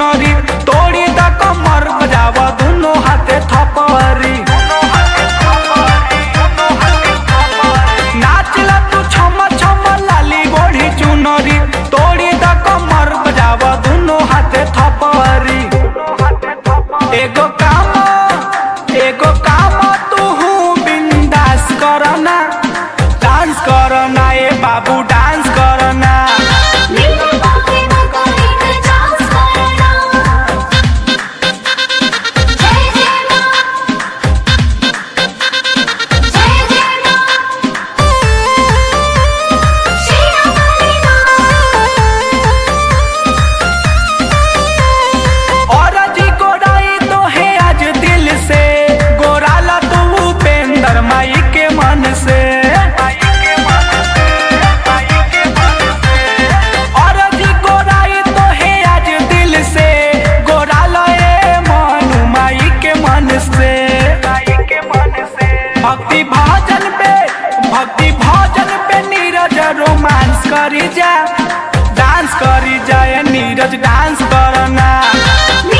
चुनरी तोड़ी द कमर बजाव दुनो हाथे थपरी नाचला तू छम छम लाली गोढ़ी चुनरी तोड़ी द कमर बजाव दुनो हाथे थपरी एगो काम एगो काम तू बिंदास करना डांस करना ए बाबू डांस करना नीले बाके बाका नीले डांस करना जय जय मां जय जय मां शीरा वाली और जी गोराई तो है आज दिल से गोराला तू उपेंद्र माई के मन से और जी गोराई तो है आज दिल से गोराला ए मनु माई के मन से भक्ति भजन पे भक्ति भजन पे नीरज रोमांस करी जा डांस करी जाए नीरज डांस करना